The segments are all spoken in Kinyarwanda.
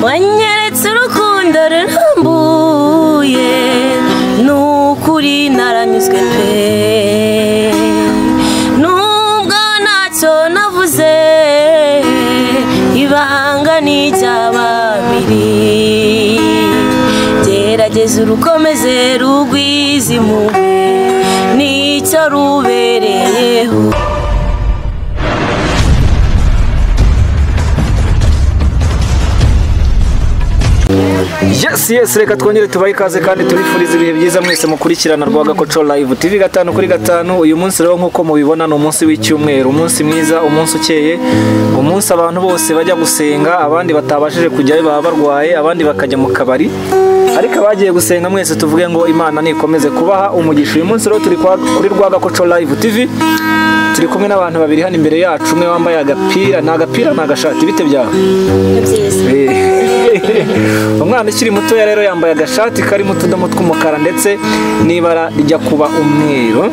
wanyeretse urukundo rurambuye ni ukuri naranyuzwe pe nubwo ntacyo navuze ibanga ni iry'ababiri gerageza urukomeze rugwize impuhwe nicyo rubereyeho yesi yesi reka twongere tubahe ikaze kandi tubifurize ibihe byiza mwese mukurikirana rwa gakoco live tv gatanu kuri gatanu uyu munsi rero nk'uko mubibona ni umunsi w'icyumweru umunsi mwiza umunsi ukeye umunsi abantu bose bajya gusenga abandi batabashije kujyayo baba barwaye abandi bakajya mu kabari ariko abagiye gusenga mwese tuvuge ngo imana nikomeze kubaha umugisha uyu munsi rero turi kwa- kuri rwa gakoco live tv turi kumwe n'abantu babiri hano imbere yacu umwe wambaye agapira ni agapira ni agashati bite byawe Eh, umwana ukiri mutoya rero yambaye agashati karimo utudomo tw'umukara ndetse n'ibara rijya kuba umweru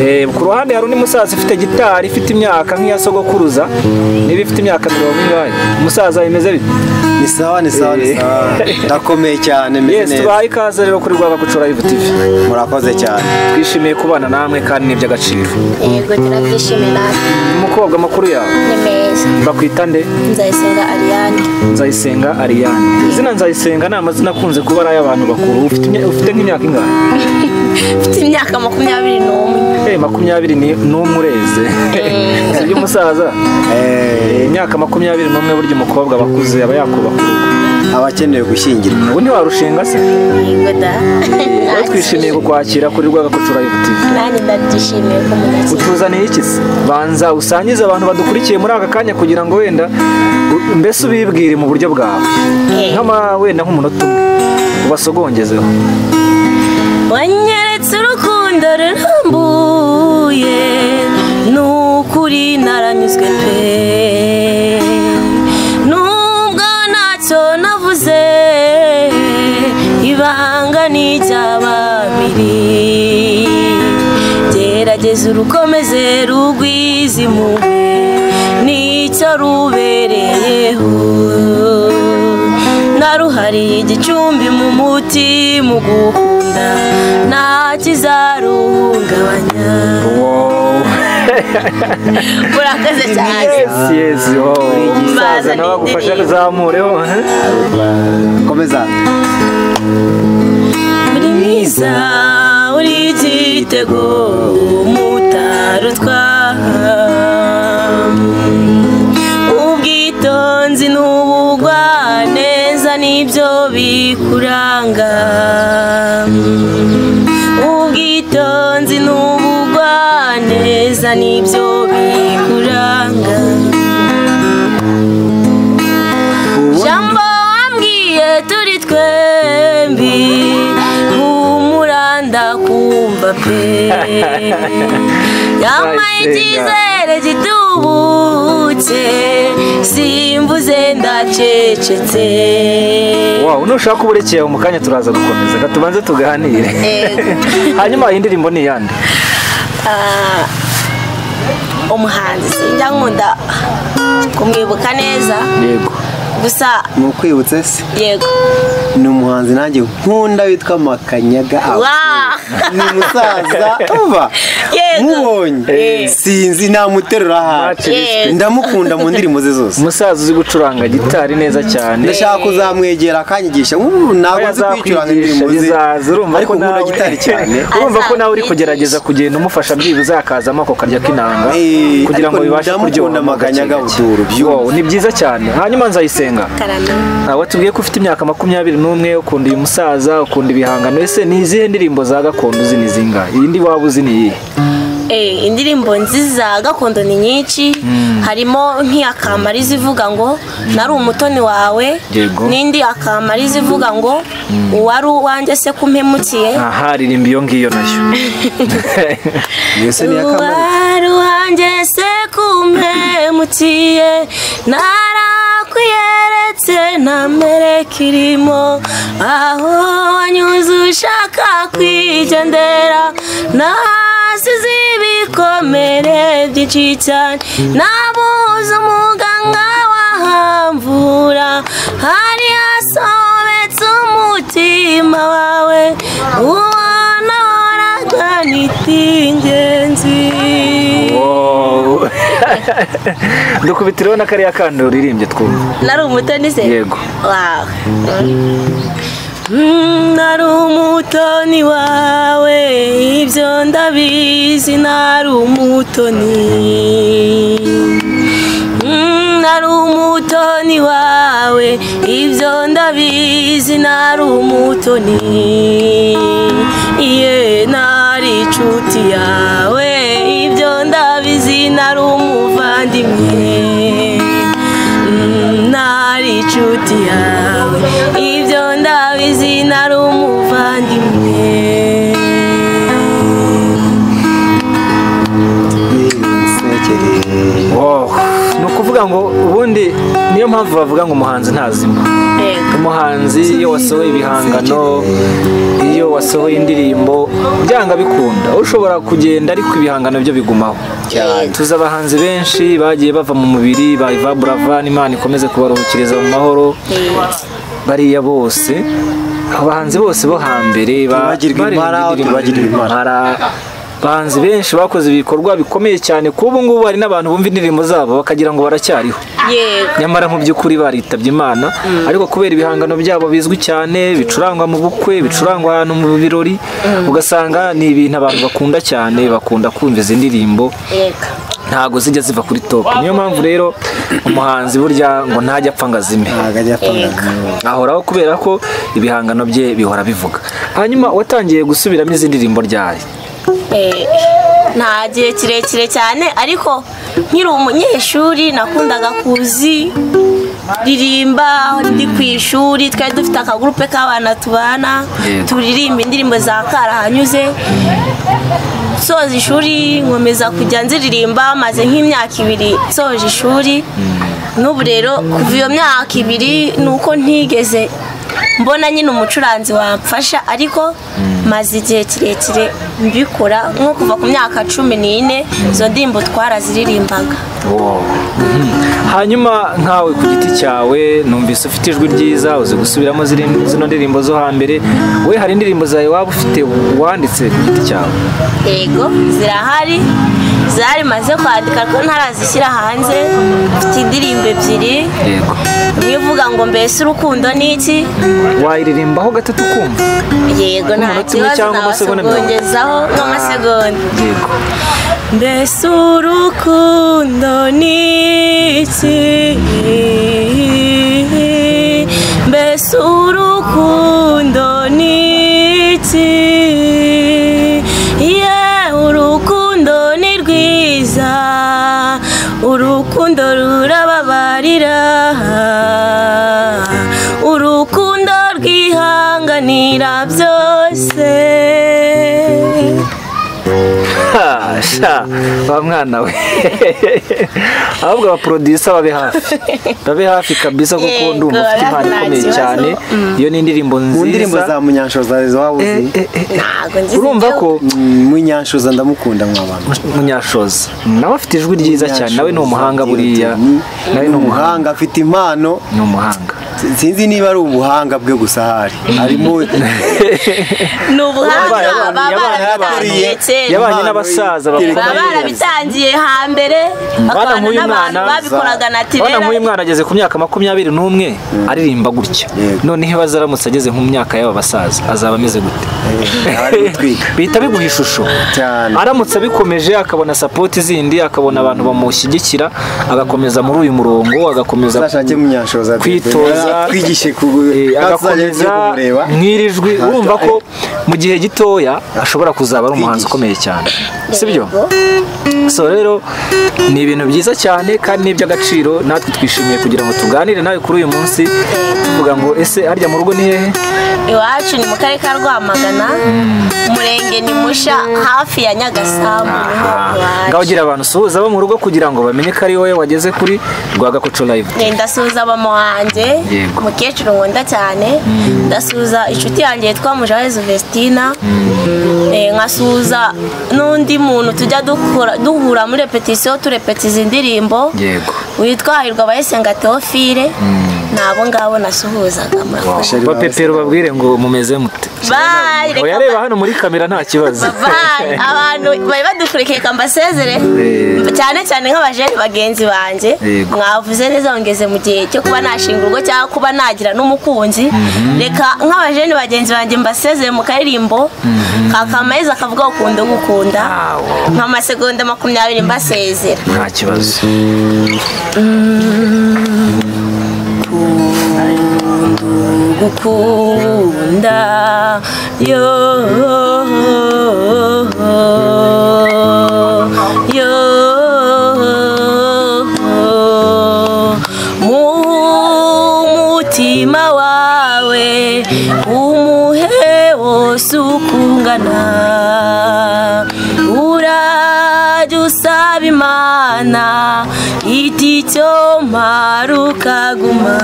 Eh, ku ruhande hari undi musaza ufite gitari ifite imyaka nk'iya sogokuruza niba ifite imyaka mirongo ingahe umusaza bimeze bite ni sawa ni sawa ni sawa ndakomeye cyane meze yesi neza tubahaye ikaze rero kuri rwaba gucura live tv murakoze cyane twishimiye kubana namwe kandi ni iby'agaciro yego turabyishimiye natwe umukobwa makuru yawe ni meza bakwita nde nzayisenga ariane nzayisenga ariyane izina nzayisenga ni amazina akunze kuba ari ay'abantu bakuru ufite imya- ufite nk'imyaka ingahe mfite imyaka makumyabiri n'umwe Eh, makumyabiri ni- n'umwe ureze si iby'umusaza Eh, imyaka makumyabiri n'umwe burya umukobwa aba akuze aba yakubaha abakeneye gushyingirwa ubu ntiwarushinga se yego da rero twishimiye kukwakira kuri rwagakucura yuti nanjye ndabyishimiye ko mudakira utuzaniye iki se banza usangize abantu badukurikiye muri aka kanya kugira ngo wenda u- mbese ubibwire mu buryo bwawe Eh. nk'ama wenda nk'umunota umwe ubasogongezeho wanyeretse urukundo rurambuye ni ukuri naranyuzwe pe nubwo ntacyo navuze ibanga ni iry'ababiri gerageza urukomeze rugwize impuhwe nicyo rubereyeho naruhariye igicumbi mu muti mu gukunda nta kizaruhungabanya murakoze cyane yesi yesi wowe umusaza nawe agufasha azamureho komeza uri mwiza uri igitego mutarutwa ubwitonzi n'ubugwa neza nibyo bikuranga ubwitonzi n'ubugwa neza nibyo bikuranga jambo wambwiye turi twembi humuranda kumva pe yambaye Nzayisenga. icyizere gitubutse simvuze ndacecetse wow nushaka uburekeye mu kanya turaza gukomeza reka tubanze tuganire yego hanyuma iyi ndirimbo ni iyande Ah, umuhanzi sinjya nkunda kumwibuka neza yego gusa ni ukwibutse se yego ni umuhanzi nanjye nkunda witwa makanyaga aba Wow. ni umusaza uba Yego. mubonye sinzi namuterura ahantu Yego. ndamukunda mu ndirimbo ze zose umusaza uzi gucuranga gitari neza cyane ndashaka kuzamwegera akanyigisha ubu ntabwo nzi kwicuranga indirimbo ze bizaza urumva ariko ko nkunda nawe gitari cyane urumva ko nawe uri kugerageza kugenda umufasha byibuze hakazamo ako karya k'inanga Eh, kugira ariko ngo bibashe ndamukunda kuryoha mu gake amaganya gake. agabuturu, byumve. Wow, ni byiza cyane hanyuma nzayisenga karame Ah, watubwiye ko ufite imyaka makumyabiri n'umwe ukunda uyu musaza ukunda ibihangano ese ni izihe ndirimbo za gakondo uzi ni zingahe iyi ndi waba uzi ni iyihe Eh, indirimbo nziza gakondo ni nyinshi harimo nk'iya kamariza ivuga ngo nari umutoni wawe Yego. n'indi ya kamariza ivuga ngo uwari uwanjye se kumpemukiye aha ririmba iyo ngiyo nayo iyo se ni iya kamara uwari uwanjye se kumpemukiye narakwiyeretse ntamereka irimo aho wanyuze ushaka kwigendera nasize ibikomere byinshi cyane nabuze umuganga wahamvura hari hasi wasobetse umutima wawe ubona horaga n'itingenzi Wow. dukubitiraho na kariya kandi uririmbye twumva nari umutoni se Yego. wawe Mm, Nari umutoni wawe ibyo ndabizi nari umutoni Mm, nari umutoni wawe ibyo ndabizi nari umutoni iye nari inshuti yawe ibyo ndabizi nari umuvandimwe Mm, nari inshuti yawe ibyo ndabizi nari umuvandimwe Sinekere. Wow. ni ukuvuga ngo ubundi niyo mpamvu bavuga ngo umuhanzi ntazima Yego. umuhanzi iyo wasohoye ibihangano iyo wasohoye indirimbo byanga bikunda ushobora kugenda ariko ibihangano byo bigumaho tuzi abahanzi benshi bagiye bava mu mubiri ba Iva Brava n'Imana ikomeze kubaruhukiriza mu mahoro bariya bose abahanzi bose bo hambere ba- Tubagirwe baririmba impara, indirimbo tubagirwe zirimo impara. impara. abahanzi benshi bakoze ibikorwa bikomeye cyane ku ubu ngubu hari n'abantu bumva indirimbo zabo bakagira ngo baracyariho yego nyamara mu by'ukuri baritabye imana ariko kubera ibihangano byabo bizwi cyane bicurangwa mu bukwe bicurangwa ahantu mu birori ugasanga ni ibintu abantu bakunda cyane bakunda kumva izi ndirimbo yego ntago zijya ziva kuri top niyo mpamvu rero umuhanzi burya ngo ntajya apfa ngo azime Ntabwo ajya apfa ahoraho kubera ko ibihangano bye bihora bivuga hanyuma watangiye gusubiramo izi ndirimbo ryari Eh, nta gihe kirekire cyane ariko nkiri umunyeshuri nakundaga kuzi ririmba ndi ku ishuri twari dufite akagurupe k'abana tubana Yego. turirimba indirimbo za karahanyuze soza ishuri nkomeza kujya nziririmba maze nk'imyaka ibiri soje ishuri n'ubu rero kuva iyo myaka ibiri ni uko ntigeze mbona nyine umucuranzi wamfasha ariko maze igihe kirekire mbikora nko kuva ku myaka cumi n'ine izo ndirimbo twaraziririmbaga Wow. Mhm. hanyuma nkawe ku giti cyawe numvise ufite ijwi ryiza uzi gusubiramo ziri- zino ndirimbo zo hambere we hari indirimbo zawe waba ufite wanditse ku giti cyawe yego zirahari zarimaze kwandika ariko ntarazishyira hanze mfite indirimbo ebyiri yego imwe ivuga ngo mbese urukundo ni iki wayiririmbaho gatatu kumva yego nta Umunota umwe kibazo cyangwa amasegonda mirongo. nabasogongezaho nk'amasegonda yego mbese urukundo ni iki mbese urukundo ni iki ye urukundo ni rwiza urukundo rurababarira urukundo rwihanganira byose Ha, sha wa mwana we ahubwo abaporodisa babe hafi babe hafi kabisa kuko Yego, ndumva ufite impano nta ikomeye kibazo. cyane iyo ni indirimbo Mu ndirimbo nziza za munyanshoza waba Eh, uzi eh, eh, eh. ntabwo nzi urumva ko munyanshoza ndamukunda mw'abantu munyashoza nawe afite ijwi ryiza cyane nawe ni umuhanga buriya nawe ni ni umuhanga umuhanga afite impano ni umuhanga sinzi niba ari ubuhanga bwe gusa ahari harimo ni ubuhanga Yabaye- baba yabaye- barabitangiye yabaye- kera yabanye n'abasaza bakora baba barabitangiye hambere bakabana nk'uyu n'abantu mwana- babikoraga na urabona tirera nk'uyu mwana ageze ku myaka makumyabiri n'umwe aririmba gutya Yego. noneho iyo azaramutse ageze mu myaka y'aba basaza azaba ameze gute ari gutwika bihita biguha ishusho Cyane. aramutse abikomeje akabona sapoti zindi akabona abantu bamushyigikira agakomeza muri uyu murongo agakomeza azashake munyanshoza kwitoza twigishe ku Eh, azajya agakomeza kumureba nk'irijwi Ntacyo- urumva ko mu gihe gitoya ashobora kuzaba ari umuhanzi ukomeye cyane sibyo so rero ni ibintu byiza cyane kandi ni iby'agaciro natwe twishimiye kugira ngo tuganire nawe kuri uyu munsi tuvuga ngo ese harya mu rugo ni hehe iwacu ni mu karere ka rwamagana umurenge ni musha hafi ya nyagasambu niho ngaho iwacu ugira abantu usuhuza abo mu rugo kugira ngo bamenye ko ari wowe wageze kuri rwagakoco live ndasuhuza mama wanjye Yego. umukecuru nkunda cyane ndasuhuza inshuti yanjye yitwa mujawezu vestina Eh, nkasuhuza n'undi muntu tujya dukora- duhura muri repetisiyo turepetiza indirimbo yego witwa hirwa abayisenga teofile ni abo ngabo nasuhuzaga murakoze Sheri bapepero babwire ngo mumeze mute bayi reka uyareba hano muri kamera nta kibazo bayi abantu bari badukurikiye reka mbasezere Eh. cyane cyane nk'abajene bagenzi banjye Yego. mwavuze neza ngeze mu gihe cyo kuba nashinga urugo cyangwa kuba nagira n'umukunzi reka nk'abajene bagenzi banjye mbasezere mu karirimbo ka kamayezi akavuga ngo ukunda ugukunda Awo. nka masegonda makumyabiri mbasezera nta kibazo gukunda yo yo mu mutima wawe umuhe wose uko ungana urajya usaba imana iti cyo mpari ukaguma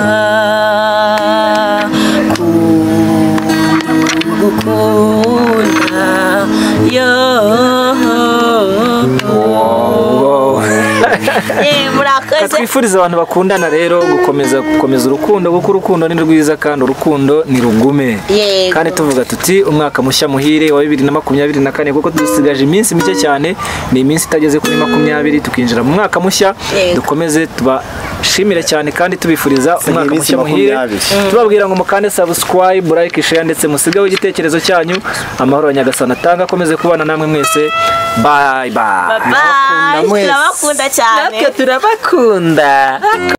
gukunda yo Eh, Reka murakoze twifurize abantu bakundana rero gukomeza gukomeza urukundo kuko urukundo ni rwiza kandi urukundo ni rugume Yego. kandi tuvuga tuti umwaka mushya muhire wa bibiri na makumyabiri na kane kuko dusigaje iminsi mike cyane ni iminsi itageze kuri makumyabiri tukinjira mu mwaka mushya Yego. dukomeze tubashimire cyane kandi tubifuriza umwaka iminsi mushya muhire makumyabiri. tubabwira ngo mukande subscribe like share ndetse musigeho igitekerezo cyanyu amahoro ya nyagasani atanga akomeze kubana namwe mwese bye bye bayi turabakunda cyane turabakunda